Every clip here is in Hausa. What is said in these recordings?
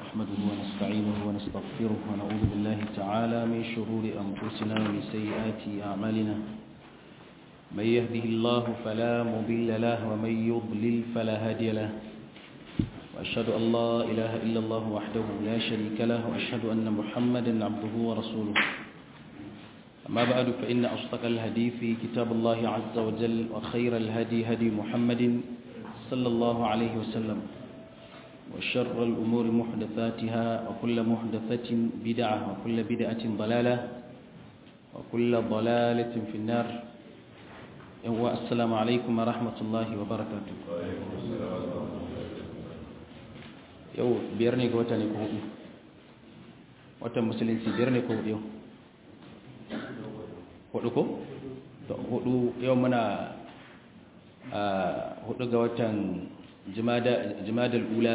نحمده ونستعينه ونستغفره ونعوذ بالله تعالى من شرور أنفسنا ومن سيئات أعمالنا من يهده الله فلا مضل له ومن يضلل فلا هادي له وأشهد أن لا إله إلا الله وحده لا شريك له وأشهد أن محمدا عبده ورسوله أما بعد فإن أصدق الحديث كتاب الله عز وجل وخير الهدي هدي محمد صلى الله عليه وسلم وشر الأمور محدثاتها وكل محدثة بدعة وكل بدعة ضلالة وكل ضلالة في النار السلام عليكم ورحمة الله وبركاته yau biyar ne ga wata ne ko hudu watan musulunci biyar ne ko hudu yau hudu ko? hudu yau muna a hudu ga watan jimadar ula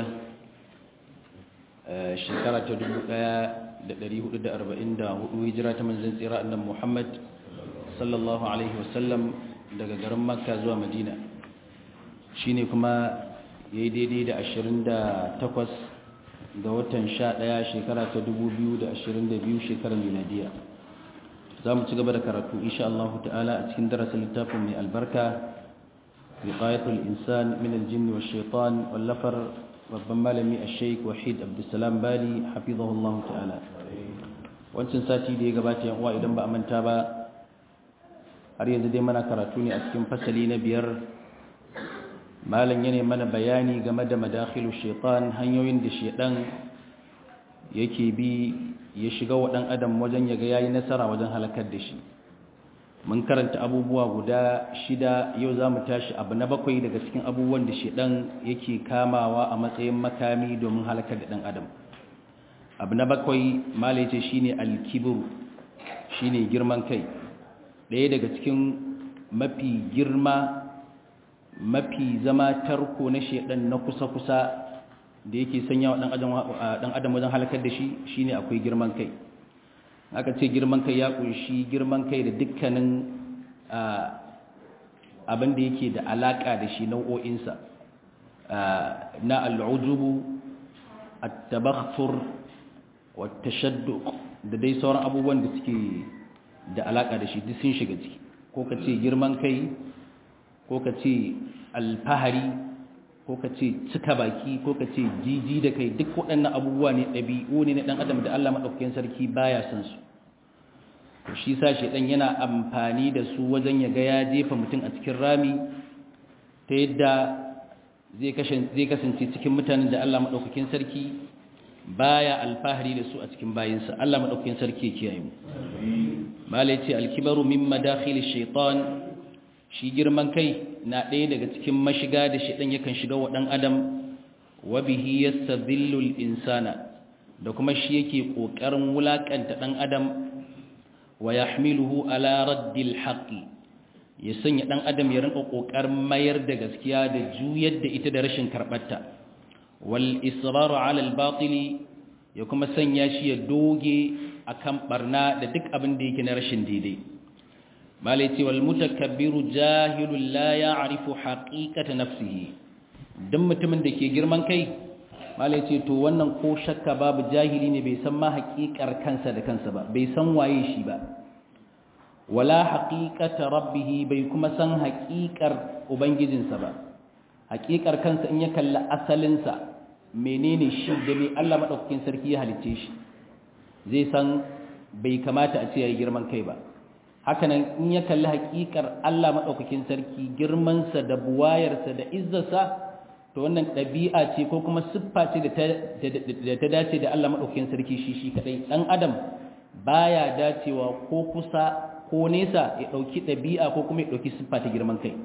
shekara ta dubu daya da dari hudu da arba'in da hudu hijira ta manzan tsira annan muhammad sallallahu alaihi wasallam daga garin makka zuwa madina shi ne kuma ya yi daidai da ashirin da takwas ga watan sha daya shekara ta dubu biyu da ashirin da biyu shekarar miladiya za mu ci gaba da karatu insha Allah ta'ala a cikin darasin littafin mai albarka wiqayatul insan min aljinn wa shaitan wallafar babban malami ash-shaykh wahid abdussalam bali hafizahullah ta'ala wancan sati da ya gabata yan uwa idan ba a manta ba har yanzu dai mana karatu ne a cikin fasali na biyar malam yana mana bayani game da madakhilu shaitan hanyoyin da shaitan yake bi ya shiga wa ɗan adam wajen ya ga yayi nasara wajen halakar da shi mun karanta abubuwa guda shida yau za mu tashi abu na bakwai daga cikin abubuwan da shedan yake kamawa a matsayin makami domin halakar da ɗan adam abu na bakwai malaice shine alkibru shine girman kai ɗaya daga cikin mafi girma mafi zama tarko na shedan na kusa-kusa da yake sanya wa ɗan adam wajen halakar da shi shine akwai girman kai aka ce girman kai ya kunshi girman kai da dukkanin abin da yake da alaƙa da shi nau'o'insa na al'ujubu at-tabakhtur wa tashadduq da dai sauran abubuwan da suke da alaƙa da shi duk sun shiga ciki ko ka ce girman kai ko ka ce alfahari ko ka ce cika baki ko ka ce jiji da kai duk waɗannan abubuwa ne ɗabi'u ne na ɗan adam da Allah maɗaukakin sarki baya son su to shi sa ɗan yana amfani da su wajen ya ga ya jefa mutum a cikin rami ta yadda zai kasance cikin mutanen da Allah maɗaukakin sarki baya alfahari da su a cikin bayinsa Allah maɗaukakin sarki ya kiyaye mu malai ce alkibaru min madakhil shaitan shi girman kai na ɗaya daga cikin mashiga da shaɗan yakan shiga wa ɗan adam wa bihi yastadhillu insana da kuma shi yake ƙoƙarin wulaƙanta ɗan adam wa yahmiluhu ala raddil haqqi ya sanya ɗan adam ya rinka ƙoƙarin mayar da gaskiya da juyar da ita da rashin karɓarta wal israru ala al batili ya kuma sanya shi ya doge akan barna da duk abin da yake na rashin daidai malai ce wal mutakabbiru jahilun la ya'rifu haqiqata nafsihi dan mutumin da ke girman kai malai ce to wannan ko shakka babu jahili ne bai san ma haƙiƙar kansa da kansa ba bai san waye shi ba wala haqiqata rabbih bai kuma san haƙiƙar ubangijinsa ba haƙiƙar kansa in ya kalli asalinsa menene shi da me Allah madaukakin sarki ya halicce shi zai san bai kamata a ce yayi girman kai ba hakanan in ya kalli hakikar Allah maɗaukakin sarki girmansa da buwayarsa da izzarsa to wannan ɗabi'a ce ko kuma siffa ce da ta dace da Allah maɗaukakin sarki shi shi kaɗai ɗan adam baya dacewa ko kusa ko nesa ya ɗauki ɗabi'a ko kuma ya ɗauki siffa ta girman kai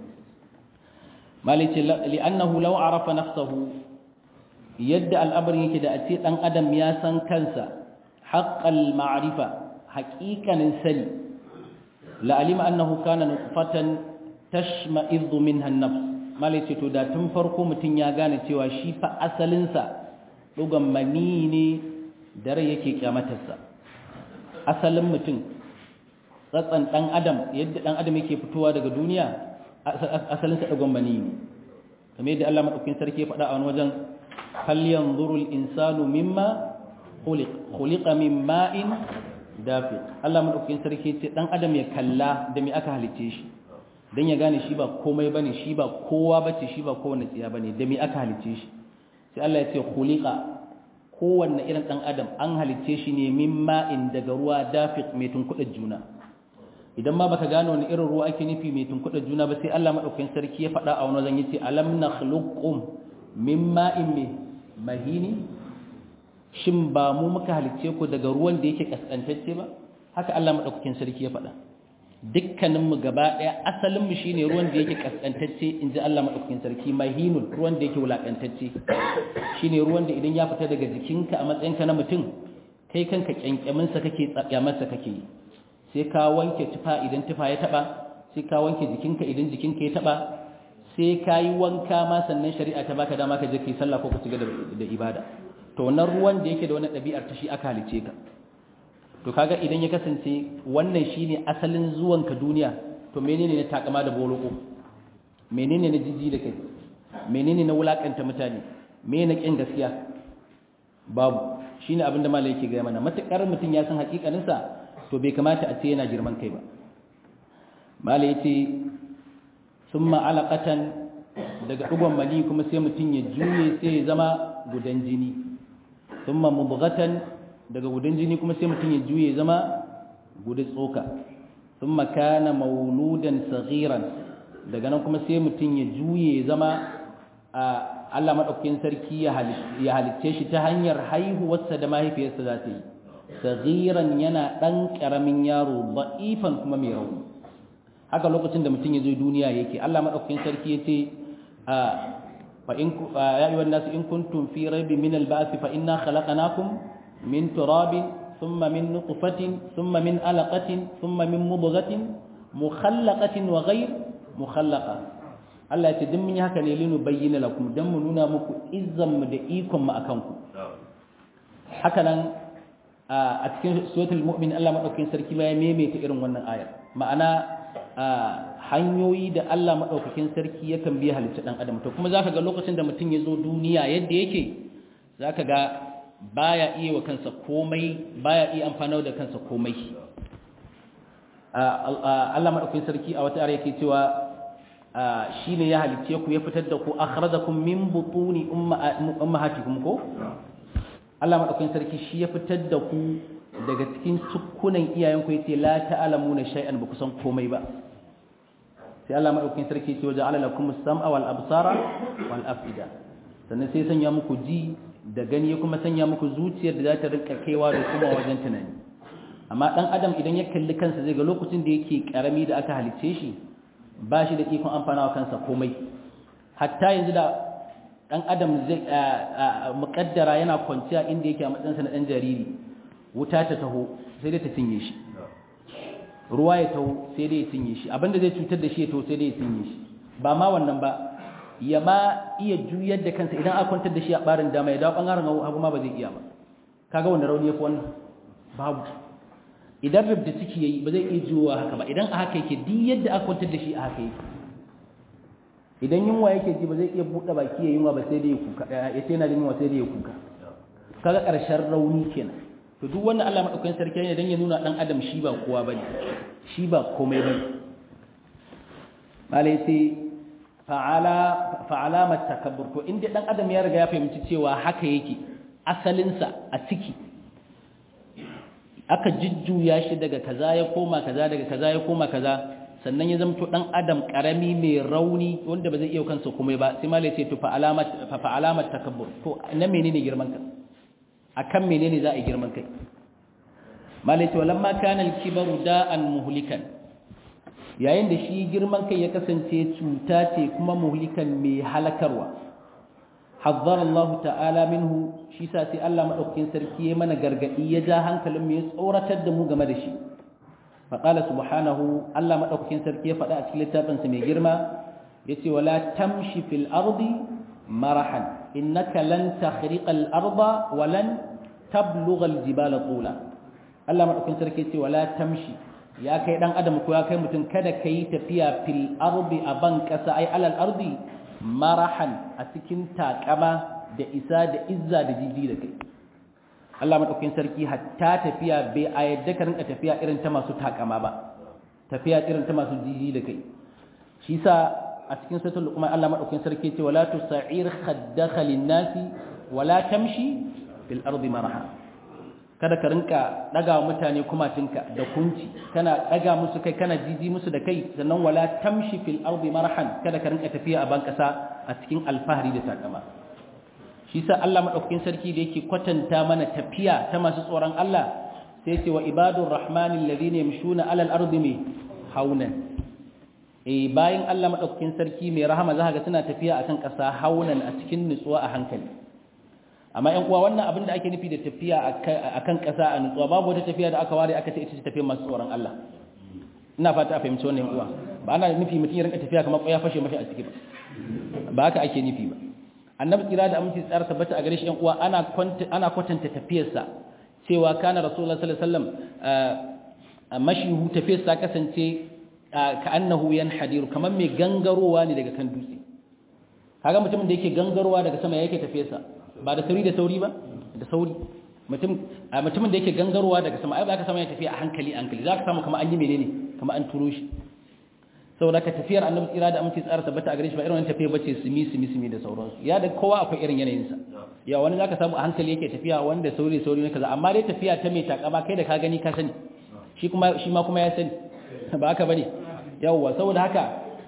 malice li'annahu law arafa nafsahu yadda al'amarin yake da a ce ɗan adam ya san kansa haqqal ma'rifa haƙiƙanin sani la'alima annahu kana nutfatan tashma'idhu minha an-nafs malai ce to da tun farko mutun ya gane cewa shi fa asalin sa dugan mani ne dare yake kyamatarsa asalin mutum tsatsan dan adam yadda dan adam yake fitowa daga duniya asalin sa dugan mani ne kamar yadda Allah madaukakin sarki ya faɗa a wani wajen falyanzuru al-insanu mimma khuliq khuliqa min ma'in dafiq Allah madaukakin sarki ce dan adam ya kalla da me aka halice shi dan ya gane shi ba komai bane shi ba kowa bace shi ba kowanne tsiya bane da me aka halice shi sai Allah ya ce khuliqa kowanne irin dan adam an halice shi ne min ma'in daga ruwa dafiq mai tunkuɗa juna idan ma baka gane wani irin ruwa ake nufi mai tunkuɗa juna ba sai Allah madaukakin sarki ya faɗa a wani zan yace alam nakhluqum min ma'in mahini shin ba mu muka halicce ku daga ruwan da yake kaskantacce ba haka Allah madaukakin sarki ya faɗa dukkanin mu gaba daya asalin mu shine ruwan da yake kaskantacce inji Allah madaukakin sarki mahinun ruwan da yake wulakantacce shine ruwan da idan ya fita daga jikinka a matsayinka na mutum kai kanka kyankyamin sa kake tsakyamar sa kake sai ka wanke tufa idan tufa ya taba sai ka wanke jikinka idan jikinka ya taba sai ka yi wanka ma sannan shari'a ta baka dama ka je kai sallah ko ka ci da ibada to wannan ruwan da yake da wani ɗabi'ar ta shi aka halice ka to kaga idan ya kasance wannan shine asalin zuwan ka duniya to menene ne takama da boloko menene ne jiji da kai menene na wulakanta mutane menene kin gaskiya babu shine abin da malai yake ga mana matakar mutum ya san hakikanin sa to bai kamata a ce yana girman kai ba malai yace summa alaqatan daga dugon mali kuma sai mutum ya juye sai ya zama gudan jini thumma mudghatan daga gudan jini kuma sai mutum ya juye zama gudan tsoka thumma kana mauludan saghiran daga nan kuma sai mutum ya juye zama Allah madaukakin sarki ya halicce shi ta hanyar haihuwarsa da mahaifiyarsa za ta yi saghiran yana dan karamin yaro da'ifan kuma mai rauni haka lokacin da mutum ya zo duniya yake Allah madaukakin sarki ya ce فإن يا أيها الناس إن كنتم في ريب من البعث فإنا خلقناكم من تراب ثم من نطفة ثم من علقة ثم من مضغة مخلقة وغير مخلقة Allah ya ce din mun yi haka ne linu bayyana lakum dan mu nuna muku izzan mu da ikon mu akan ku haka nan a cikin suratul mu'min Allah madaukakin sarki ma ya maimaita irin wannan aya ma'ana hanyoyi da Allah maɗaukakin sarki yakan biya halitta ɗan adam to kuma zaka ga lokacin da mutum ya zo duniya yadda yake zaka ga baya iya wa kansa komai baya iya amfana da kansa komai Allah maɗaukakin sarki a wata yake cewa shine ya halicce ku ya fitar da ku akhrajakum min butuni ummahatikum ko Allah maɗaukakin sarki shi ya fitar da ku daga cikin cukkunan iyayenku yace la ta'lamuna shay'an ba ku san komai ba sai Allah madaukakin sarki ce waje ala lakum as-sam'a wal absara wal afida sannan sai sanya muku ji da gani kuma sanya muku zuciyar da za ta rinka kaiwa da kuma wajen tunani amma dan adam idan ya kalli kansa zai ga lokacin da yake karami da aka halicce shi ba shi da ikon amfana wa kansa komai hatta yanzu da dan adam zai muƙaddara yana kwanciya inda yake a matsayinsa na dan jariri wuta ta taho sai dai ta cinye shi ruwa ya taho sai dai ya cinye shi abinda zai cutar da shi ya taho sai dai ya cinye shi ba ma wannan ba ya ma iya juyar da kansa idan aka kwantar da shi a barin dama ya dawo bangaren hagu ma ba zai iya ba kaga wanda rauni yafi wannan babu idan rubda ciki yayi ba zai iya juwa haka ba idan a haka yake duk yadda aka kwantar da shi a haka yake idan yunwa yake ji ba zai iya buɗe baki ya yunwa ba sai dai ya kuka ya ce yana da yunwa sai dai ya kuka kaga ƙarshen rauni kenan to duk wannan Allah madaukakin sarki ne dan ya nuna dan adam shi ba kowa bane shi ba komai bane malai sai fa'ala fa'alamat takabbur to inda dan adam ya riga ya fahimci cewa haka yake asalin sa a ciki aka jujjuya shi daga kaza ya koma kaza daga kaza ya koma kaza sannan ya zamto dan adam karami mai rauni wanda ba zai iya kansa komai ba sai malai sai to fa'alamat fa'alamat takabbur to na menene girman ka akan menene za a yi girman kai malai ce walamma kana al-kibaru da'an muhlikan yayin da shi girman kai ya kasance cuta ce kuma muhlikan mai halakarwa hazzara Allah ta'ala minhu shi sa sai Allah madaukakin sarki ya mana gargadi ya ja hankalin mu ya tsoratar da mu game da shi faqala subhanahu Allah madaukakin sarki ya faɗa a cikin littafin sa mai girma yace wala tamshi fil ardi marahan innaka lan takhriqa al-arda wa lan tablugha al-jibala tula Allah madaukakin sarki ce wala tamshi ya kai dan adam ko ya kai mutum kada kai tafiya fil ardi a ban kasa ai alal ardi marahan a cikin takama da isa da izza da jiji da kai Allah madaukakin sarki hatta tafiya bai a yadda ka rinka tafiya irin ta masu takama ba tafiya irin ta masu jiji da kai shi sa a cikin suratul luqman Allah madaukakin sarki ce wala tusa'ir khaddaka lin-nasi wala tamshi fil ardi maraha kada ka rinka daga mutane kumatinka da kunci kana daga musu kai kana jiji musu da kai sannan wala tamshi fil ardi marahan kada ka rinka tafiya a ban kasa a cikin alfahari da takama shi sa Allah madaukakin sarki da yake kwatanta mana tafiya ta masu tsoron Allah sai ce wa ibadur rahmanil ladina yamshuna alal ardi haunan eh bayan Allah madaukakin sarki mai rahama za ga suna tafiya akan ƙasa haunan a cikin nutsuwa a hankali amma ƴan uwa wannan abin da ake nufi da tafiya akan ƙasa a nutsuwa babu wata tafiya da aka ware aka ce ita ce tafiyar masu tsoron Allah ina fata a fahimci wannan ƴan uwa ba ana nufi mutum ya rinka tafiya kamar ƙwaya fashe mashi a ciki ba ba haka ake nufi ba annabi tsira da aminci tsara tabbata a gare shi ƴan uwa ana ana kwatanta tafiyarsa cewa kana rasulullah sallallahu alaihi wasallam mashihu tafiyarsa kasance ka annahu yanhadiru kamar mai gangarowa ne daga kan dutse kaga mutumin da yake gangarowa daga sama yake tafiyarsa ba da sauri da sauri ba da sauri mutum mutumin da yake gangarowa daga sama ai ba ka sama ya tafiya a hankali hankali zaka samu kamar an yi menene kamar an turo shi saboda ka tafiyar annabi tsira da aminci tsara tabbata a gare shi ba irin wannan tafiya bace simi simi simi da sauransu ya da kowa akwai irin yanayin sa ya wani zaka samu a hankali yake tafiya wanda sauri sauri ne kaza amma dai tafiya ta mai takama kai da ka gani ka sani shi kuma shi ma kuma ya sani ba haka bane yawwa saboda haka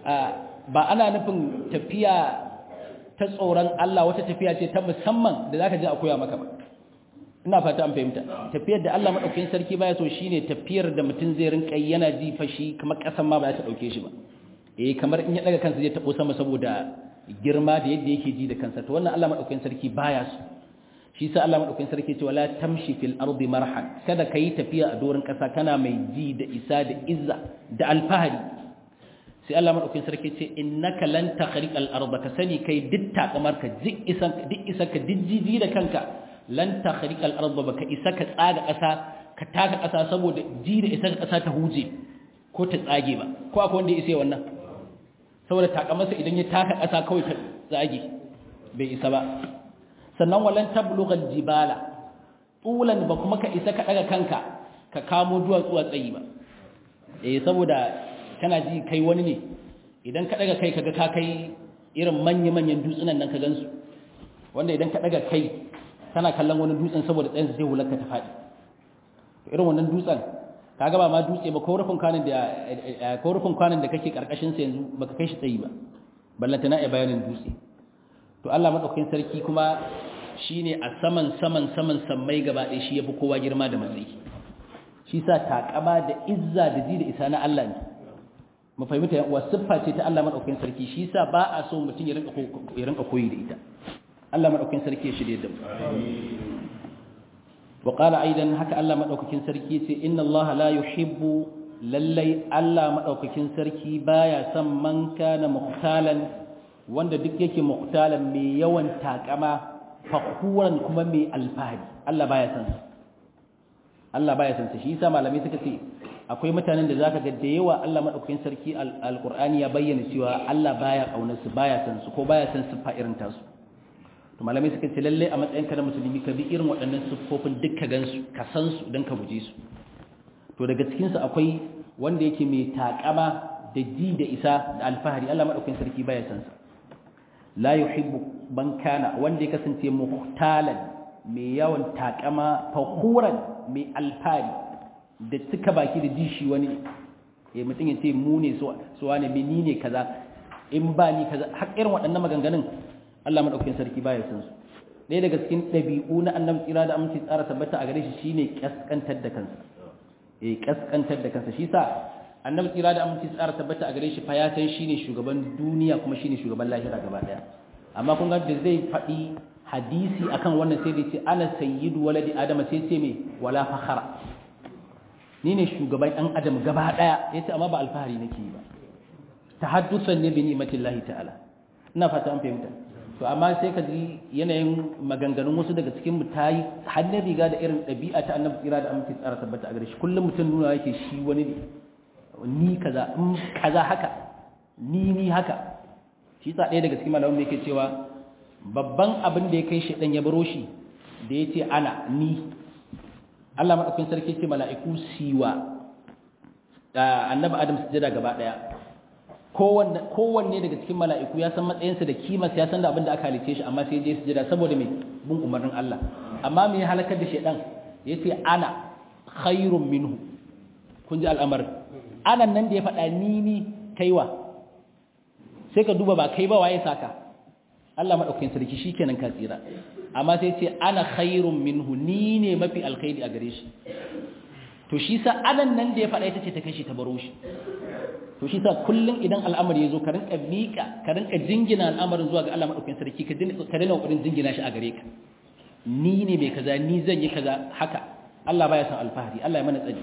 ba ana nufin tafiya ta tsoron Allah wata tafiya ce ta musamman da zaka je a koya maka ba ina fata an fahimta tafiyar da Allah madaukakin sarki baya so shine tafiyar da mutum zai rinka yana ji fashi kamar kasan ma ba za ta dauke shi ba eh kamar in ya daga kansa zai tabo sama saboda girma da yadda yake ji da kansa to wannan Allah madaukakin sarki baya so shi sa Allah madaukakin sarki ce wala tamshi fil ardi marhan kada kai tafiya a dorin kasa kana mai ji da isa da izza da alfahari sai Allah madaukakin sarki ce innaka lan takhriqal arda ka sani kai duk takamar ka duk isan duk isa ka dijjiji da kanka lan takhriqal arda baka isa ka tsaga kasa ka taka kasa saboda ji da isa kasa ta huje ko ta tsage ba ko akwai wanda ya isa wannan saboda takamarsa idan ya taka kasa kawai ta tsage bai isa ba sannan walan tablughal jibala tulan ba kuma ka isa ka daga kanka ka kamo duwatsu a tsayi ba eh saboda kana ji kai wani ne idan ka daga kai kaga ka kai irin manya-manyan dutsunan nan ka gansu wanda idan ka daga kai kana kallon wani dutsen saboda tsayin zai hularka ta faɗi irin wannan dutsen kaga ba ma dutse ba ko rufin kwanan da ko rufin kwanan da kake karkashin sa yanzu baka kai shi tsayi ba ballanta na bayanin dutse to Allah madaukakin sarki kuma shine a saman saman saman sammai gaba ɗaya shi yafi kowa girma da matsayi shi sa takama da izza da ji da isa na Allah ne mu fahimta yan uwa siffa ce ta Allah madaukakin sarki shi sa ba a so mutum ya rinka ya rinka koyi da ita Allah madaukakin sarki ya shirye da mu wa qala aidan haka Allah madaukakin sarki ce inna Allah la yuhibbu lallai Allah madaukakin sarki baya son man kana muhtalan wanda duk yake muhtalan mai yawan takama fakuran kuma mai alfahari Allah baya son sa Allah baya son sa shi yasa malamai suka ce akwai mutanen da zaka ga da yawa Allah madaukakin sarki alqur'ani ya bayyana cewa Allah baya kaunar su baya son su ko baya son su fa irin tasu to malamai suka ce lalle a matsayin ka na musulmi ka bi irin waɗannan siffofin duk ka gansu ka san su dan ka guje su to daga cikin su akwai wanda yake mai takama da ji da isa da alfahari Allah madaukakin sarki baya son sa la yuhibbu man kana wanda ya kasance muhtalan mai yawan takama fakuran mai alfari da cika baki da dishi wani eh mutum ya ce mu ne su wane me ni ne kaza in ba ni kaza har irin waɗannan maganganun Allah madaukakin sarki baya san su ɗaya daga cikin ɗabi'u na annabi tsira da aminci tsara tabbata a gare shi shine kaskantar da kansa eh kaskantar da kansa shi sa annabi tsira da aminci tsara tabbata a gare shi fa ya san shine shugaban duniya kuma shine shugaban lahira gaba daya amma kun ga da zai faɗi hadisi akan wannan sai da ce ana sayyidu waladi adama sai ce me wala fakhara ni ne shugaban ɗan adam gaba daya yace amma ba alfahari nake yi ba tahaddusan ne bi ni'matillahi ta'ala ina fata an fahimta to amma sai ka ji yanayin maganganun wasu daga cikin mu tayi hannun riga da irin ɗabi'a ta annabi tsira da aminci tsara tabbata a gare shi kullum mutum nuna yake shi wani ne ni kaza in kaza haka ni ni haka shi sa ɗaya daga cikin malamin yake cewa babban abin da ya kai shedan ya baro shi da yace ana ni Allah madaukakin sarki ce mala'iku siwa annabi Adam sujada gaba daya kowanne kowanne daga cikin mala'iku ya san matsayinsa da kimarsa ya san da abin da aka halice shi amma sai je sujada saboda me bin umarnin Allah amma me ya halakar da shedan yace ana khairun minhu kun ji al'amarin anan nan da ya faɗa ni ni kaiwa sai ka duba ba kai ba waye saka Allah madaukakin sarki shikenan ka tsira amma sai ce ana khairun minhu ni ne mafi alkhairi a gare shi to shi sa anan nan da ya faɗa ita ce ta kashi ta baro shi to shi sa kullun idan al'amari ya zo ka rinka miƙa ka rinka jingina al'amarin zuwa ga Allah madaukakin sarki ka dinga ka dinga kokarin jingina shi a gare ka ni ne mai kaza ni zan yi kaza haka Allah baya son alfahari Allah ya mana tsari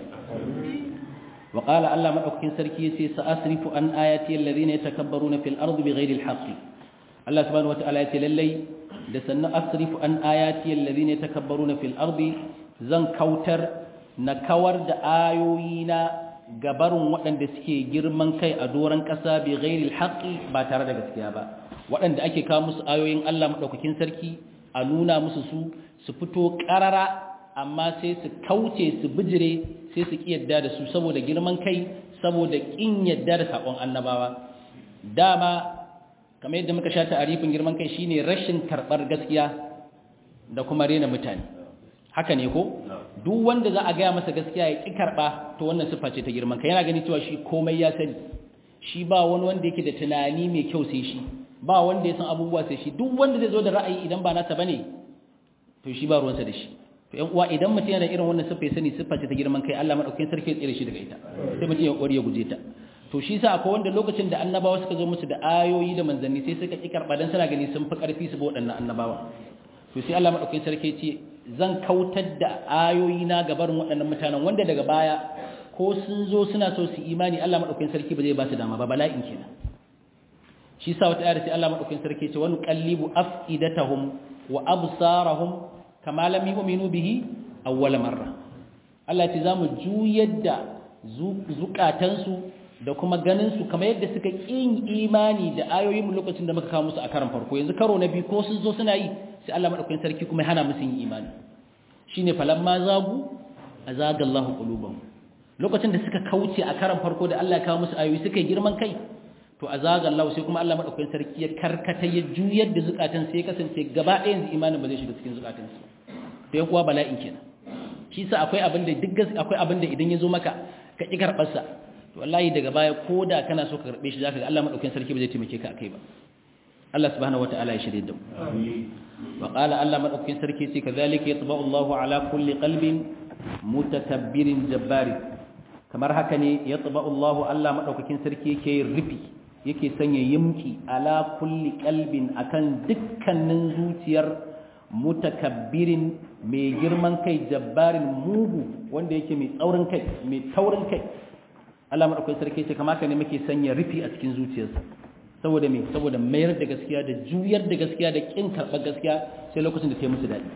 wa qala Allah madaukakin sarki yace sa'asrifu an ayati alladhina yatakabbaruna fil ardi bighairi alhaqi Allah subhanahu wataala yace lallai da sannan asrifu an ayati alladhina yatakabbaruna fil ardi zan kautar na kawar da ayoyina gabarun waɗanda suke girman kai a doron ƙasa bi ghairi alhaqi ba tare da gaskiya ba waɗanda ake kawo musu ayoyin Allah madaukakin sarki a nuna musu su su fito ƙarara amma sai su kauce su bijire sai su ƙi yadda da su saboda girman kai saboda ƙin yadda da saƙon annabawa dama kamar yadda muka sha ta'arifin girman kai shine rashin karɓar gaskiya da kuma rena mutane haka ne ko duk wanda za a gaya masa gaskiya ya ƙi karɓa to wannan siffa ce ta girman kai yana gani cewa shi komai ya sani shi ba wani wanda yake da tunani mai kyau sai shi ba wanda ya san abubuwa sai shi duk wanda zai zo da ra'ayi idan ba nasa bane to shi ba ruwansa da shi to ƴan uwa idan mutum yana irin wannan siffa ya sani siffa ce ta girman kai Allah madaukakin sarki ya tsire shi daga ita sai mutum ya kokari ya guje ta to shi sa akwai wanda lokacin da annabawa suka zo musu da ayoyi da manzanni sai suka ki karba dan suna gani sun fi karfi su ba waɗannan annabawa to sai Allah madaukakin sarki ce zan kautar da ayoyi na gabarin waɗannan mutanen wanda daga baya ko sun zo suna so su imani Allah madaukakin sarki ba zai ba su dama ba bala'in kenan shi sa wata ayar sai Allah madaukakin sarki ce wani qallibu afidatahum wa absarahum kama lam yu'minu bihi awwal marra Allah ce zamu juyar da zukatansu da kuma ganin su kamar yadda suka kin imani da ayoyin mu lokacin da muka kawo musu a karan farko yanzu karo na biyu ko sun zo suna yi sai Allah madaukakin sarki kuma ya hana musu yin imani shine falamma zagu azaga Allahu qulubahum lokacin da suka kauce a karan farko da Allah ya kawo musu ayoyi suka yi girman kai to azaga Allah sai kuma Allah madaukakin sarki ya karkata ya juyar da zukatan sai ya kasance gaba ɗaya yanzu imanin ba zai shiga cikin zukatan su to yan kuwa bala'in kenan shi sa akwai abin da duk akwai abin da idan ya zo maka ka ki karɓar sa to wallahi daga baya ko da kana so ka karbe shi zaka ga Allah madaukakin sarki ba zai taimake ka akai ba Allah subhanahu wataala ya shirye da mu wa qala Allah madaukakin sarki sai kazalika yatba'u Allahu ala kulli qalbin mutakabbirin jabbari kamar haka ne yatba'u Allahu Allah madaukakin sarki yake rufi yake sanya yimki ala kulli qalbin akan dukkanin zuciyar mutakabbirin mai girman kai jabbarin mugu wanda yake mai tsaurin kai mai taurin kai Allah madaukakin sarki ce kamar haka ne muke sanya rufi a cikin zuciyarsa saboda me saboda mayar da gaskiya da juyar da gaskiya da kin karɓar gaskiya sai lokacin da ta yi musu daɗi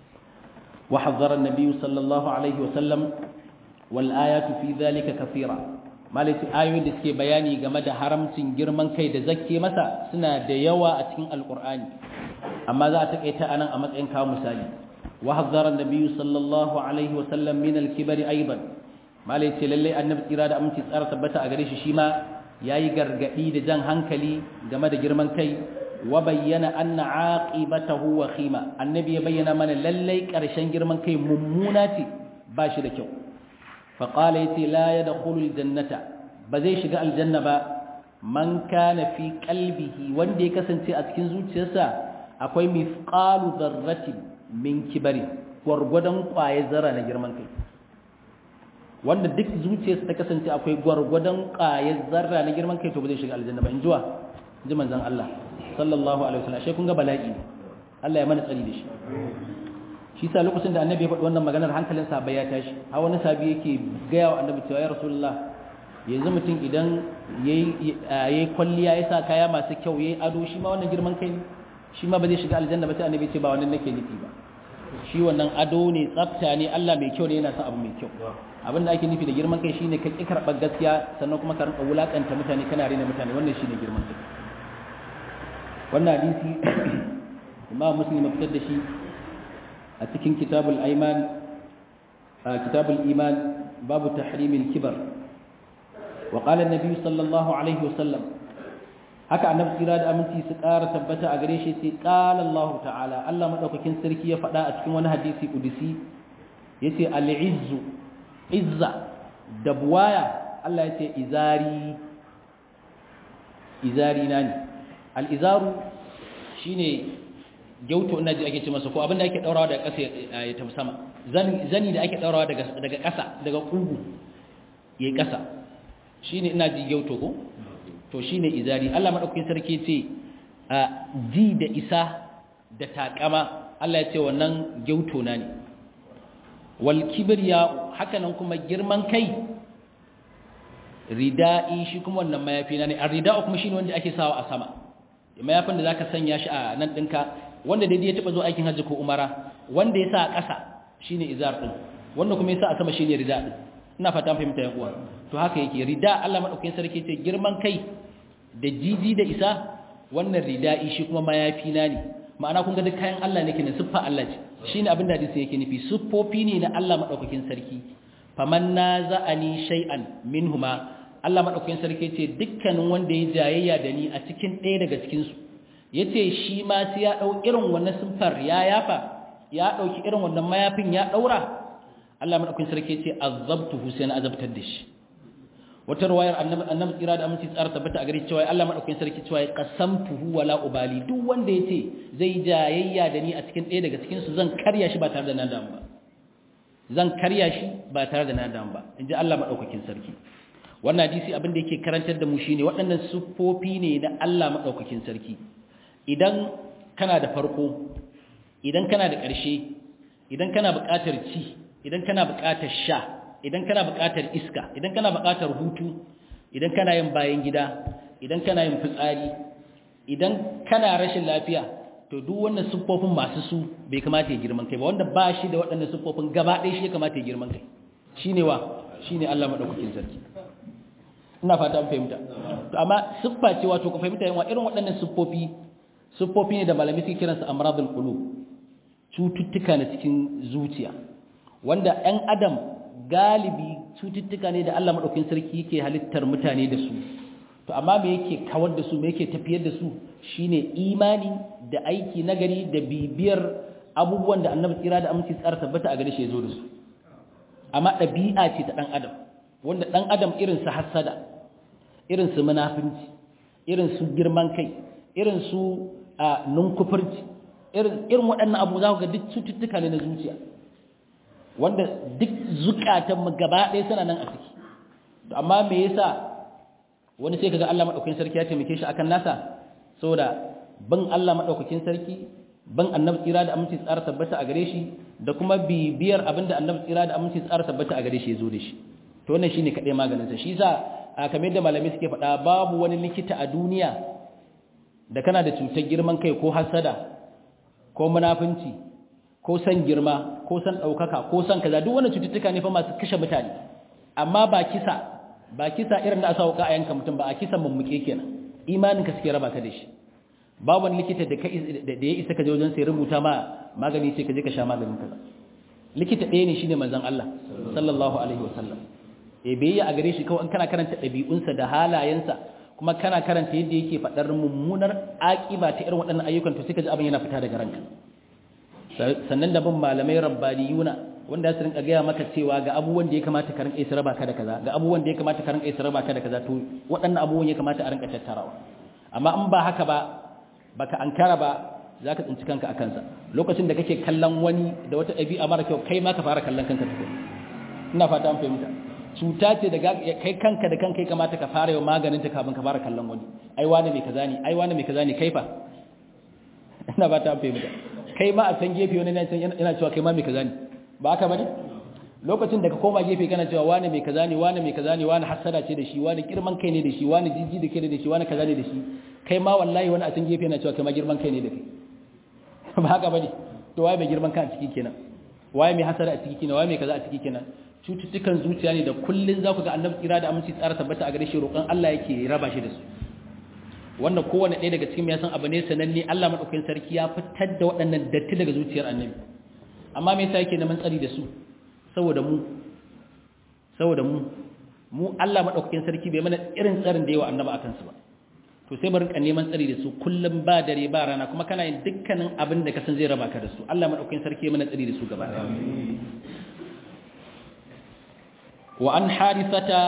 wa hazzara an-nabi sallallahu alaihi wa sallam wal ayatu fi dhalika kathira malaki ayoyin da suke bayani game da haramcin girman kai da zakke masa suna da yawa a cikin alqur'ani amma za a takaita anan a matsayin kawo misali wa hazzara an-nabi sallallahu alaihi wa sallam min al-kibri aidan malai ce lallai annabi tsira da aminci tsara tabbata a gare shi shi ma yayi gargadi da jan hankali game da girman kai wa bayyana anna aqibatahu wa khima annabi ya bayyana mana lallai karshen girman kai mummuna ce ba shi da kyau fa qala yati la yadkhulu aljannata ba zai shiga aljanna ba man kana fi qalbihi wanda ya kasance a cikin zuciyarsa akwai mithqalu dharratin min kibari gwargwadon kwaye zara na girman kai wanda duk zuciyarsa ta kasance akwai gwargwadon ƙayar zarra na girman kai to ba zai shiga aljanna ba in jiwa ji manzon Allah sallallahu alaihi wasallam shi kun ga bala'i Allah ya mana tsari da shi shi sa lokacin da annabi ya faɗi wannan maganar hankalin sahabbai ya tashi har wani sahabi yake gaya wa annabi cewa ya rasulullah yanzu mutum idan yayi yayi kwalliya ya sa kaya masu kyau yayi ado shi ma wannan girman kai shi ma ba zai shiga aljanna ba sai annabi ya ce ba wannan nake nufi ba shi wannan ado ne tsafta ne Allah mai kyau ne yana son abu mai kyau abin da ake nufi da girman kai shine ka ki karɓar gaskiya sannan kuma ka rinka wulakanta mutane kana rena mutane wannan shine girman kai wannan hadisi imam muslim ya fitar da shi a cikin kitabul aiman kitabul iman babu tahrimil kibar wa qala an-nabi sallallahu alaihi wasallam haka annabi tsira da aminci su ƙara tabbata a gare shi sai qala Allah ta'ala Allah madaukakin sarki ya faɗa a cikin wani hadisi kudusi yace al-izzu izza da buwaya Allah yace izari izari na ne al-izaru shine gyauto ina ji ake ce masa ko abinda ake daurawa daga ƙasa ya tafi sama zani da ake daurawa daga daga ƙasa daga kugu yayi ƙasa shine ina ji gyauto ko to shine izari Allah madaukakin sarki ce ji da isa da takama Allah ya ce wannan gyauto na ne wal kibriya hakanan kuma girman kai rida'i shi kuma wannan mayafi na ne ar-rida'u kuma shine wanda ake sawa a sama mayafin da zaka sanya shi a nan dinka wanda dai ya taba zo aikin hajji ko umara wanda ya sa a ƙasa shine izar din wanda kuma ya sa a sama shine rida din ina fata fahimta yan uwa to haka yake rida Allah madaukakin sarki ce girman kai da jiji da isa wannan rida'i shi kuma mayafi na ne ma'ana kun ga duk kayan Allah ne kenan siffa Allah ce shine abin da hadisi yake nufi siffofi ne na Allah madaukakin sarki faman naza'ani shay'an minhuma Allah madaukakin sarki ce dukkanin wanda ya jayayya da ni a cikin ɗaya daga cikin su yace shi ma sai ya dau irin wannan siffar ya yafa ya dauki irin wannan mayafin ya daura Allah madaukakin sarki ce azabtuhu sai na azabtar da shi wata ruwayar annabi annabi tsira da aminci tsara tabbata a gare cewa Allah madaukakin sarki cewa qasamtuhu wala ubali duk wanda yace zai jayayya da ni a cikin ɗaya daga cikin su zan karya shi ba tare da na damu ba zan karya shi ba tare da na damu ba inji Allah madaukakin sarki wannan hadisi abin da yake karantar da mu shine waɗannan siffofi ne na Allah madaukakin sarki idan kana da farko idan kana da ƙarshe idan kana buƙatar ci idan kana buƙatar sha idan kana buƙatar iska idan kana buƙatar hutu idan kana yin bayan gida idan kana yin fitsari idan kana rashin lafiya to duk wannan siffofin masu su bai kamata ya girman kai ba wanda ba shi da waɗannan siffofin gaba ɗaya shi ya kamata ya girman kai shine wa shine Allah madaukakin sarki ina fata an fahimta to amma siffa ce wato ku fahimta yawa irin waɗannan siffofi siffofi ne da malami suke kiransu amradul qulub cututtuka na cikin zuciya wanda ɗan adam galibi cututtuka ne da Allah madaukakin sarki yake halittar mutane da su to amma me yake kawar da su me yake tafiyar da su shine imani da aiki nagari da bibiyar abubuwan da annabi tsira da aminci tsara tabbata a gare shi ya zo da su amma ɗabi'a ce ta ɗan adam wanda ɗan adam irin su hassada irin su munafinci irin su girman kai irin su nunkufurci irin irin waɗannan abu za ku ga duk cututtuka ne na zuciya wanda duk zukatan mu gaba ɗaya suna nan a ciki amma me yasa wani sai kaga Allah madaukakin sarki ya taimake shi akan nasa saboda ban Allah madaukakin sarki ban annabi tsira da aminci tsara tabbata a gare shi da kuma bibiyar abinda annabi tsira da aminci tsara tabbata a gare shi ya zo da shi to wannan shine kadai maganin sa shi yasa kamar yadda malamai suke faɗa babu wani likita a duniya da kana da cutar girman kai ko hasada ko munafunci ko san girma ko san ɗaukaka ko san kaza duk wannan cututtuka ne fa masu kashe mutane amma ba kisa ba kisa irin da asa wuka a yanka mutum ba a kisan mummuke kenan imanin ka suke raba ka da shi babu wani likita da ka da ya isa ka je wajen sai rubuta ma magani sai ka je ka sha maganin kaza likita ɗaya ne shine manzon Allah sallallahu alaihi wasallam e bai a gare shi kawai kana karanta ɗabi'unsa da halayensa kuma kana karanta yadda yake faɗar mummunar aƙiba ta irin waɗannan ayyukan to sai ka ji abin yana fita daga ranka sannan da bin malamai rabbaniyuna wanda su rinka gaya maka cewa ga abubuwan da ya kamata ka rinka isa raba ka da kaza ga abubuwan da ya kamata ka rinka isa raba ka da kaza to waɗannan abubuwan ya kamata a rinka tattarawa amma in ba haka ba baka ankara ba za ka tsinci kanka a kansa lokacin da kake kallon wani da wata ɗabi'a mara kyau kai ma ka fara kallon kanka tukun ina fata an fahimta cuta ce da kai kanka da kanka ya kamata ka fara yau maganin ta kafin ka fara kallon wani ai wani mai kaza ne ai wani mai kaza ne kai fa ina fata an fahimta kai ma a can gefe wani yana cewa kai ma mai kaza ne ba haka bane lokacin da ka koma gefe kana cewa wani mai kaza ne wani mai kaza ne wani hasada ce da shi wani girman kai ne da shi wani jijji da kai da shi wani kaza ne da shi kai ma wallahi wani a can gefe yana cewa kai ma girman kai ne da kai ba haka bane to waye mai girman kai a ciki kenan waye mai hasada a ciki kenan waye mai kaza a ciki kenan cututtukan zuciya ne da kullun za ku ga annabi tsira da aminci tsara tabbata a gare shi roƙon Allah yake raba shi da su wannan kowane ɗaya daga cikin ya san abu ne sananne Allah madaukakin sarki ya fitar da waɗannan datti daga zuciyar annabi amma me yasa yake neman tsari da su saboda mu saboda mu mu Allah madaukakin sarki bai mana irin tsarin da yawa annabi akan su ba to sai bari ka neman tsari da su kullum ba dare ba rana kuma kana yin dukkanin abin da ka san zai raba ka da su Allah madaukakin sarki ya mana tsari da su gaba ɗaya wa an harithata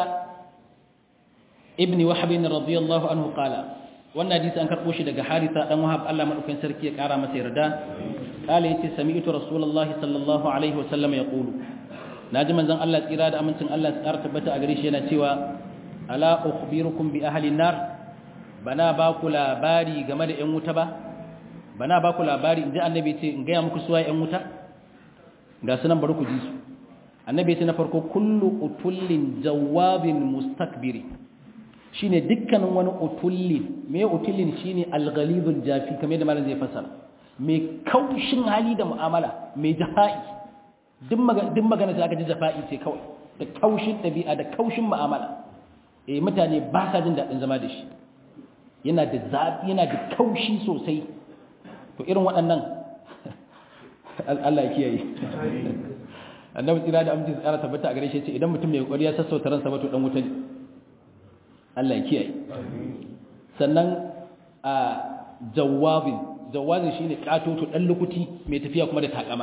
ibni wahab radiyallahu anhu qala wannan hadisi an karbo shi daga haritha dan wahab Allah madaukakin sarki ya kara masa yarda qala yace sami'tu rasulullahi sallallahu alaihi wa sallam yaqulu naji manzon Allah tsira da amincin Allah tsara tabbata a gare shi yana cewa ala ukhbirukum bi ahli nar bana ba ku labari game da yan wuta ba bana ba ku labari inji annabi ce in ga muku suwa yan wuta ga sunan bari ku ji su annabi ce na farko kullu utullin jawabin mustakbiri shine dukkanin wani utullin me utullin shine alghalidul jafi kamar da malam zai fasara mai kaushin hali da mu'amala mai jafa'i duk magana da aka ji jafa'i ce kawai da kaushin ɗabi'a da kaushin mu'amala eh mutane ba sa jin daɗin zama da shi yana da zafi yana da kaushi sosai to irin waɗannan Allah ya kiyaye annabi tsira da aminci tsara tabbata a gare shi ce idan mutum mai kokari ya sassauta ransa ba to dan wuta ne Allah ya kiyaye sannan a jawabin jawabin shine katoto dan lukuti mai tafiya kuma da takama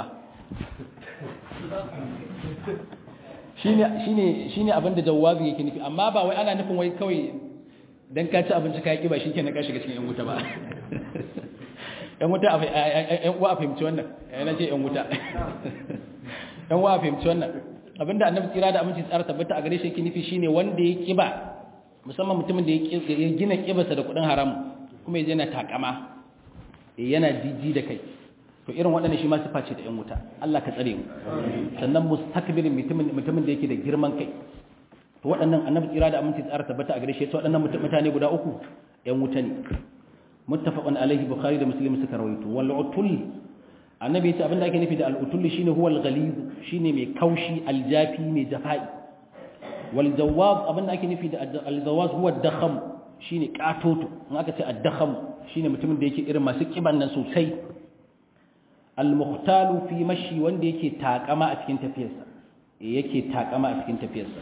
shine shine shine abinda jawabin yake nufi amma ba wai ana nufin wai kawai dan ka ci abinci ka yi kiba shikenan ka shiga cikin yan wuta ba yan wuta yan uwa a fahimci wannan yana ce yan wuta yan uwa a fahimci wannan abinda annabi tsira da aminci tsara tabbata a gare shi yake nufi shine wanda ya kiba musamman mutumin da ya gina kibarsa da kudin haram kuma yaje yana takama yana jiji da kai to irin waɗannan shi ma sifa ce da yan wuta Allah ka tsare mu sannan mustakbirin mutumin mutumin da yake da girman kai to waɗannan annabi tsira da aminci tsara tabbata a gare shi to waɗannan mutane guda uku yan wuta ne muttafaqun alaihi bukhari da muslim suka rawaito wal utul annabi yace abinda ake nufi da al utul shine huwa al ghalid shine mai kaushi al jafi mai jafai wal jawaz abinda ake nufi da al jawaz huwa ad dakham shine katoto in aka ce ad dakham shine mutumin da yake irin masu kiban nan sosai al muhtalu fi mashi wanda yake takama a cikin tafiyarsa yake takama a cikin tafiyarsa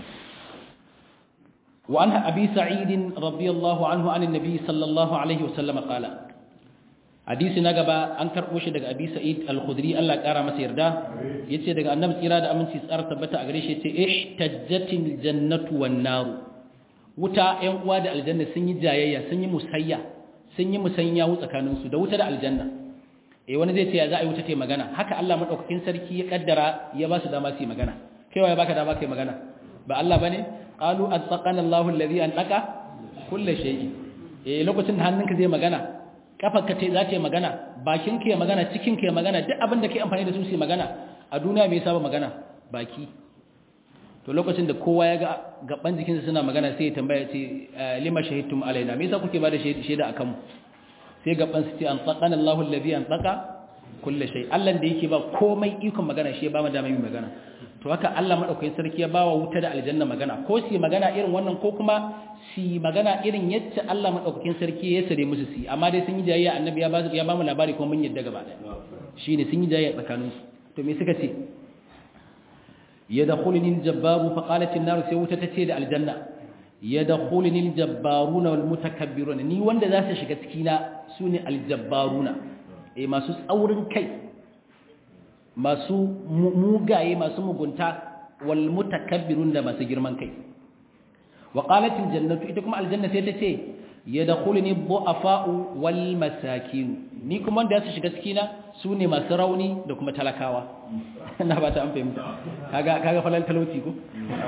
وعن أبي سعيد رضي الله عنه عن النبي صلى الله عليه وسلم قال حديث نغبا أنكر وش دغ أبي سعيد الخدري الله قال مسير دا يتي دغ النبي صلى الله عليه وسلم تبتا أغريش يتي احتجت الجنة والنار wuta ‘yan uwa da aljanna sun yi jayayya sun yi musayya sun yi musanya tsakaninsu da wuta da aljanna eh wani zai ce ya za a yi wuta ta magana haka Allah maɗaukakin sarki ya kaddara ya ba su dama su yi magana kaiwa ya baka dama kai magana ba Allah ba ne qalu attaqana Allahu alladhi antaqa kull shay'in eh lokacin da hannunka zai magana kafarka ce za ta yi magana bakinka ya magana cikinka ya magana duk abin da kai amfani da su su magana a duniya me yasa ba magana baki to lokacin da kowa ya ga gaban jikinsa suna magana sai ya tambaya ce lima shahidtum alaina me yasa kuke bada shaida akan mu sai gaban su ce antaqana Allahu alladhi antaqa kull shay Allah da yake ba komai ikon magana shi ya ba mu dama yin magana to haka Allah madaukakin sarki ya bawa wuta da aljanna magana ko su magana irin wannan ko kuma su magana irin yadda Allah madaukakin sarki ya sare musu su amma dai sun yi jayayya annabi ya ba ya ba mu labari kuma mun yadda gaba daya shine sun yi jayayya tsakanin su to me suka ce yadkhuluni aljabbaru fa qalat an-nar sai wuta tace da aljanna yadkhuluni aljabbaruna wal mutakabbiruna ni wanda za su shiga cikina sune aljabbaruna eh masu tsaurin kai masu mugaye masu mugunta wal mutakabbirun da masu girman kai wa qalat al jannatu ita kuma aljanna sai ta ce yadkhuluni du'afa'u wal masakin ni kuma wanda su shiga cikina sune masu rauni da kuma talakawa ina ba ta an fahimta kaga kaga falal talauci ko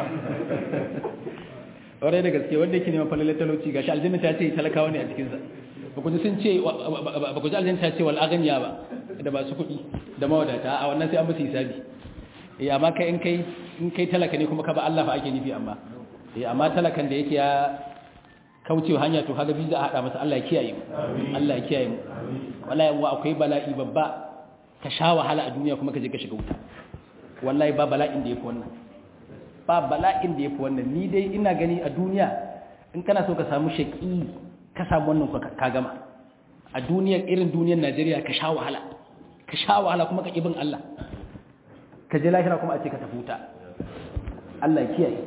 ore da gaske wanda yake neman falal talauci gashi aljanna ta ce talakawa ne a cikin sa ba ku ji sun ce ba ku ji aljanna ta ce wal aghniya ba da ba su kuɗi da mawadata a wannan sai an musu hisabi eh amma kai in kai in kai talaka ne kuma ka ba Allah fa ake nufi amma eh amma talakan da yake ya kaucewa hanya to kaga biza a hada masa Allah ya kiyaye mu Allah ya kiyaye mu wallahi wa akwai bala'i babba ka sha wahala a duniya kuma ka je ka shiga wuta wallahi ba bala'in da yafi wannan ba bala'in da yafi wannan ni dai ina gani a duniya in kana so ka samu shaqi ka samu wannan ka gama a duniyar irin duniyar Najeriya ka sha wahala ka sha wahala kuma ka kibin Allah ka je lahira kuma a ce ka tafi wuta Allah ya kiyaye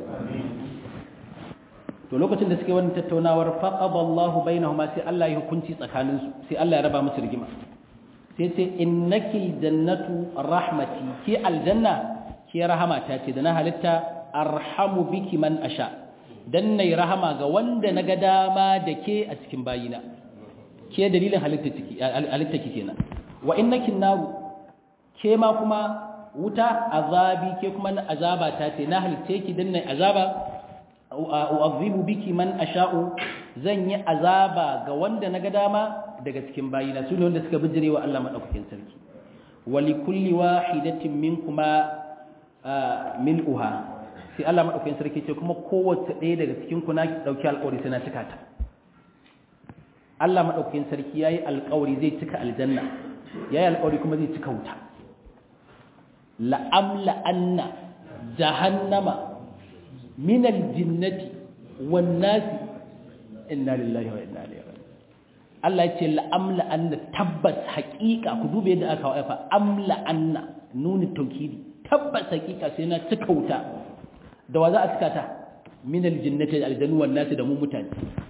to lokacin da suke wannan tattaunawar faqada Allahu bainahuma sai Allah ya hukunci tsakanin su sai Allah ya raba musu rigima sai sai innaki jannatu rahmati ki aljanna ki rahama ta ce da na halitta arhamu biki man asha dan nayi rahama ga wanda naga dama da ke a cikin bayina ke dalilin halitta ciki halitta ki kenan wa innaki naru ke ma kuma wuta azabi ke kuma na azaba ta ce na halitta ki dan nayi azaba u'adhibu biki man asha'u zan yi azaba ga wanda naga dama daga cikin bayina su ne wanda suka bijirewa Allah madaukakin sarki wali kulli wahidatin minkuma mil'uha sai Allah madaukakin sarki ce kuma kowace ɗaya daga cikin ku na dauki alƙawari sai na cika ta Allah madaukakin sarki yayi alƙawari zai cika aljanna yayi alƙawari kuma zai cika wuta la amla anna jahannama min aljinnati wan nasi inna lillahi wa inna ilaihi raji'un Allah ya ce la amla anna tabbas haqiqa ku dube yadda aka wafa amla anna nuni tawkidi tabbas haqiqa sai na cika wuta da wa za a cika ta min aljinnati aljannu wan nasi da mu mutane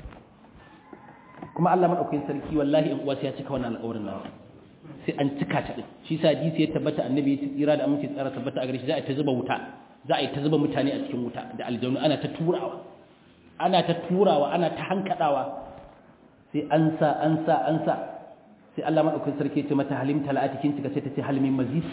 kuma Allah madaukakin sarki wallahi in uwa sai ya cika wannan alƙawarin nan sai an cika ta din shi sa hadisi ya tabbata annabi ya tsira da aminci tsara tabbata a gare shi za a ta zuba wuta za a yi ta zuba mutane a cikin wuta da aljanu ana ta turawa ana ta turawa ana ta hankadawa sai an sa an sa an sa sai Allah madaukakin sarki ya ce mata halim talati kin cika sai ta ce halimin mazid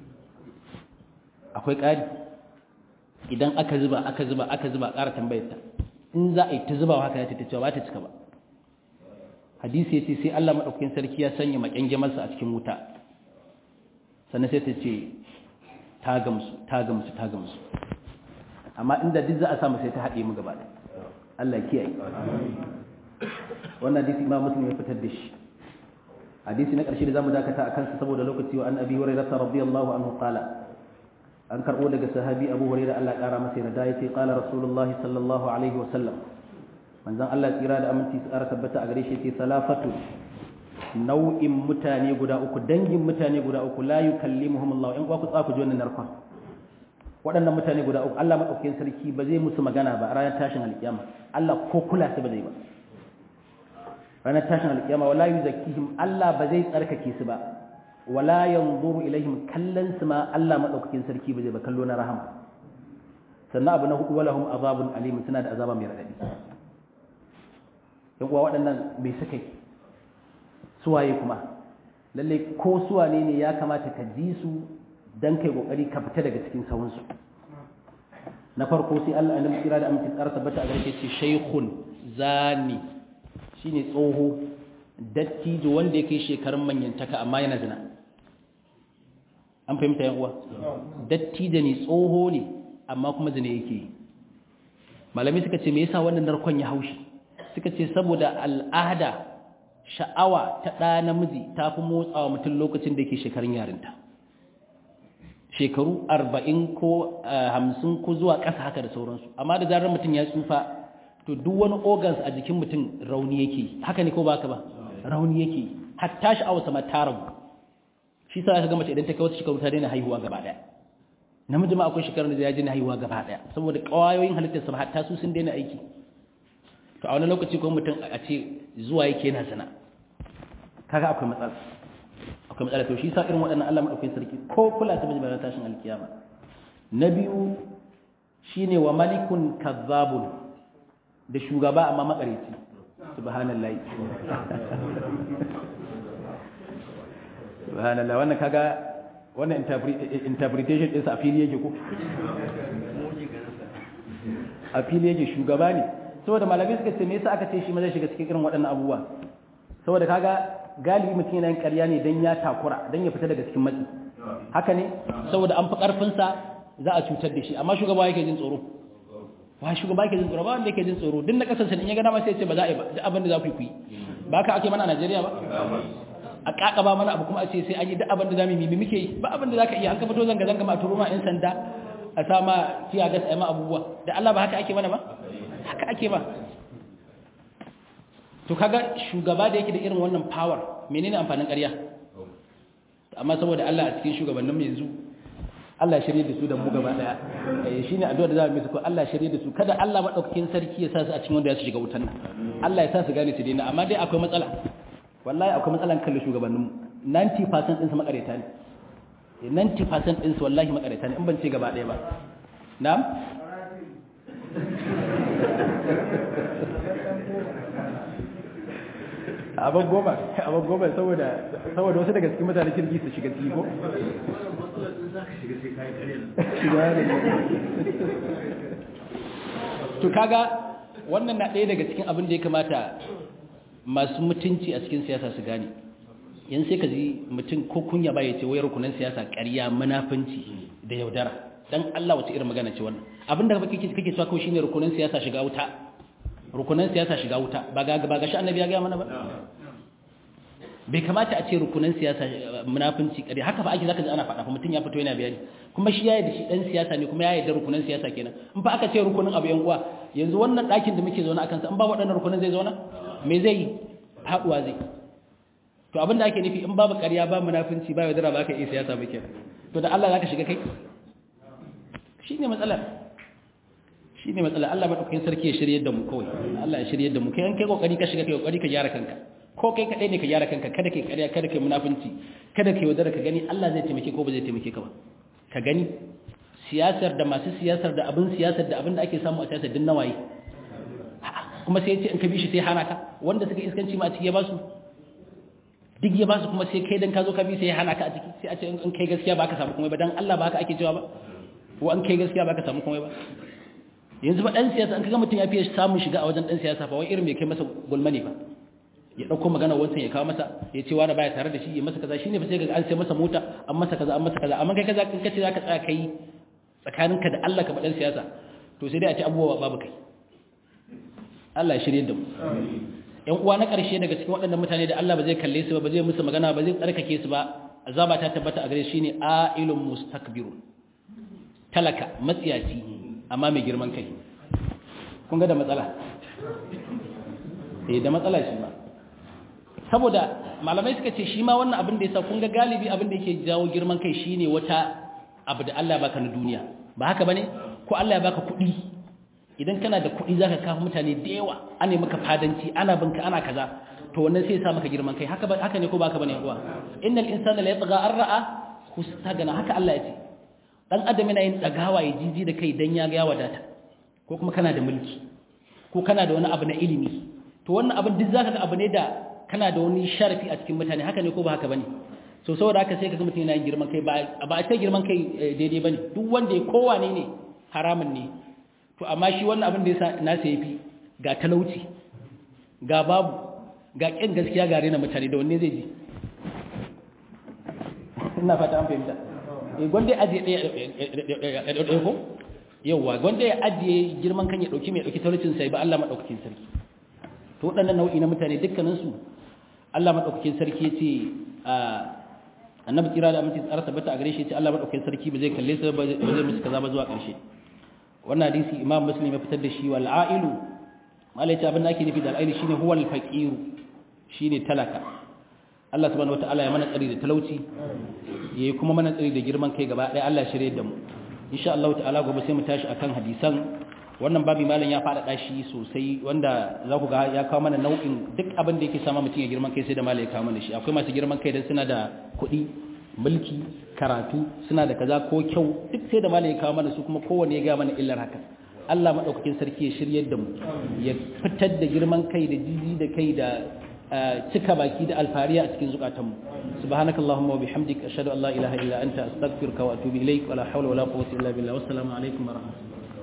akwai ƙari idan aka zuba aka zuba aka zuba ƙara tambayar ta in za a yi ta zubawa haka ya ta ce ba ta cika ba hadisi ya ce sai Allah madaukakin sarki ya sanya makyangemarsa a cikin wuta sannan sai ta ce ta gamsu ta gamsu ta gamsu amma inda duk za a samu sai ta haɗe mu gaba da Allah kiyaye wannan hadisi imam muslim ya fitar da shi hadisi na ƙarshe da zamu dakata a kansa saboda lokaci wa an abi hurairah radiyallahu anhu qala an karbo daga sahabi abu hurairah Allah ƙara masa yarda yace qala rasulullahi sallallahu alaihi wa sallam manzon Allah tsira da aminci tsara tabbata a gare shi yace salafatu nau'in mutane guda uku dangin mutane guda uku la yukallimuhum Allah in ku tsaku ji wannan narkon waɗannan mutane guda uku Allah madaukakin sarki ba zai musu magana ba a ranar tashin alkiyama Allah ko kula su ba zai ba ranar tashin alkiyama wala yuzakkihim Allah ba zai tsarkake su ba wala yanzuru ilaihim kallan su ma Allah madaukakin sarki ba zai ba kallo na rahama sannan abu na hudu walahum azabun alim suna da azaba mai radadi yan uwa waɗannan bai suka yi suwaye kuma lalle ko suwane ne ya kamata ka ji su dan kai kokari ka fita daga cikin sawunsu na farko sai Allah annabi kira da amince tsara tabbata a garke ce shaykhun zani shine tsoho dattijo wanda yake shekarun manyantaka amma yana zina an fahimta yan uwa dattijo ne tsoho ne amma kuma zina yake malami suka ce me yasa wannan narkon ya haushi suka ce saboda al'ada sha'awa ta ɗa namiji ta fi motsawa mutum lokacin da yake shekarun yarinta shekaru arba'in ko hamsin ko zuwa ƙasa haka da sauransu amma da zarar mutum ya tsufa to duk wani organs a jikin mutum rauni yake haka ne ko ba ka ba rauni yake hatta sha'awa sama ta rabu shi sa ka ga mace idan ta kai wasu shekaru ta daina haihuwa gaba ɗaya namiji ma akwai shekarun da ya daina haihuwa gaba ɗaya saboda ƙwayoyin halittar sa hatta su sun daina aiki to a wani lokaci ko mutum a ce zuwa yake yana zina kaga akwai matsala akwai matsala to shi sa irin waɗannan Allah madaukakin sarki ko kula ta bayan tashin alkiyama na biyu shine wa malikun kazzabun da shugaba amma makareci subhanallahi subhanallah wannan kaga wannan interpretation ɗinsa a fili yake ko a fili yake shugaba ne saboda malamai suka ce me yasa aka ce shi ma zai shiga cikin irin waɗannan abubuwa saboda kaga galibi mutum yana yin ƙarya ne don ya takura don ya fita daga cikin matsi haka ne saboda an fi ƙarfinsa za a cutar da shi amma shugaba yake jin tsoro ba shugaba yake jin tsoro ba wanda yake jin tsoro duk na kasance in ya gana ma sai ce ba za a yi ba duk abin da za ku yi ba ka ake mana a Najeriya ba a kakaba mana abu kuma a ce sai an yi duk abin da za mu yi muke yi ba abin da za ka iya an ka fito zanga zanga ma a turo ma 'yan sanda a sa ma tiya gas a ma abubuwa da Allah ba haka ake mana ba haka ake ba to kaga shugaba da yake da irin wannan power menene amfanin ƙarya amma saboda Allah a cikin shugabannin yanzu Allah shirye da su da mu gaba daya eh shine addu'a da za mu yi ko Allah shirye da su kada Allah madaukakin sarki ya sa su a cikin wanda ya su shiga wutan nan Allah ya sa su gane su daina amma dai akwai matsala wallahi akwai matsalan kallon shugabannin mu 90% din su makareta ne 90% din su wallahi makareta ne in ban ce gaba daya ba na'am abin goma abin goma saboda saboda wasu daga cikin mutane kirki su shiga ciki ko to kaga wannan na ɗaya daga cikin abin da ya kamata masu mutunci a cikin siyasa su gane yan sai ka ji mutum ko kunya ba ya ce wayar rukunan siyasa ƙarya munafunci da yaudara dan Allah wace irin magana ce wannan abin da kake kake cewa kawai shine rukunan siyasa shiga wuta rukunan siyasa shiga wuta ba ga ba ga shi annabi ya ga mana ba bai kamata a ce rukunan siyasa munafunci kare haka ba ake zaka ji ana faɗa fa mutum ya fito yana bayani kuma shi yayi da shi dan siyasa ne kuma yayi da rukunan siyasa kenan in fa aka ce rukunin abu yan uwa yanzu wannan ɗakin da muke zauna akan sa in ba waɗannan rukunan zai zauna me zai yi haɗuwa zai to abin da ake nufi in babu ƙarya ba munafunci ba yaudara ba ka iya siyasa ba kenan to da Allah zaka shiga kai shine matsalar shine matsalar Allah madaukakin sarki ya shirye da mu kawai Allah ya shirye da mu kai an kai kokari ka shiga kai kokari ka gyara kanka ko kai kadai ne ka gyara kanka kada kai ƙarya kada kai munafunci kada kai wadara ka gani Allah zai taimake ko ba zai taimake ka ba ka gani siyasar da masu siyasar da abin siyasar da abin da ake samu a siyasar din nawaye kuma sai ya ce in ka bi shi sai hana ka wanda suka iskanci ma a ciki ya ba su duk ya ba su kuma sai kai dan ka zo ka bi sai ya hana ka a ciki sai a ce in kai gaskiya ba ka samu komai ba dan Allah ba haka ake cewa ba ko an kai gaskiya ba ka samu komai ba yanzu ba dan siyasa an kaga mutum ya fiye samun shiga a wajen dan siyasa ba wai irin mai kai masa gulma ne ba ya dauko magana wancan ya kawo masa ya ce wani baya tare da shi ya masa kaza shine ba sai ga an sai masa mota an masa kaza an masa kaza amma kai kaza kin kace zaka tsaya kai tsakaninka da Allah ka ba dan siyasa to sai dai a ce abubuwa babu kai Allah ya shirye da mu yan uwa na karshe daga cikin waɗannan mutane da Allah ba zai kalle su ba ba zai musu magana ba zai tsarkake su ba azaba ta tabbata a gare shi ne ailun mustakbirun talaka matsiyaci amma mai girman kai kun ga da matsala eh da matsala shi ba saboda malamai suka ce shi ma wannan abin da yasa kun ga galibi abin da yake jawo girman kai shine wata abu da Allah ya baka na duniya ba haka bane ko Allah ya baka kuɗi idan kana da kuɗi zaka kafa mutane da yawa ana maka fadanci ana binka ana kaza to wannan sai ya sa maka girman kai haka haka ne ko ba haka bane uwa innal insana la yatgha an ra'a hustagana haka Allah ya ce dan adam yana yin tsagawa ya jiji da kai dan ya ga ya wadata ko kuma kana da mulki ko kana da wani abu na ilimi to wannan abin duk zaka ga abu ne da kana da wani sharafi a cikin mutane haka ne ko ba haka bane so saboda haka sai ka ga mutum yana yin girman kai ba ba a ce girman kai daidai bane duk wanda ya kowane ne haramun ne to amma shi wannan abin da yasa nasa yafi ga talauci ga babu ga kin gaskiya ga rena mutane da wanne zai ji ina fata an fahimta eh gwanda ya ajiye ɗaya ɗaya ko yauwa gwanda ya ajiye girman kan ya ɗauki mai ɗauki talaucin sai ba Allah maɗaukakin sarki to waɗannan nau'i na mutane dukkaninsu Allah maɗaukakin sarki ya ce annabi kira da aminci tsara tabbata a gare shi ya ce Allah maɗaukakin sarki ba zai kalle su ba zai musu kaza ba zuwa ƙarshe wannan hadisi imam muslim ya fitar da shi wal ailu malai ta abin da ake nufi da al'ailu shine huwal faqiru shine talaka Allah subhanahu wataala ya mana tsari da talauci yayi kuma mana tsari da girman kai gaba ɗaya Allah ya shirye da mu insha Allah ta'ala gobe sai mu tashi akan hadisan wannan babi malam ya faɗaɗa shi sosai wanda za ku ga ya kawo mana nau'in duk abin da yake sama mutum ya girman kai sai da malam ya kawo mana shi akwai masu girman kai dan suna da kuɗi mulki karatu suna da kaza ko kyau duk sai da malam ya kawo mana su kuma kowanne ya ga mana illar haka Allah madaukakin sarki ya shiryar da mu ya fitar da girman kai da jiji da kai da cika baki da alfariya a cikin zukatanmu subhanakallahumma wa bihamdika ashhadu an la ilaha illa anta astaghfiruka wa atubu ilaik wa la hawla wa la quwwata illa billah wassalamu alaikum wa rahmatullahi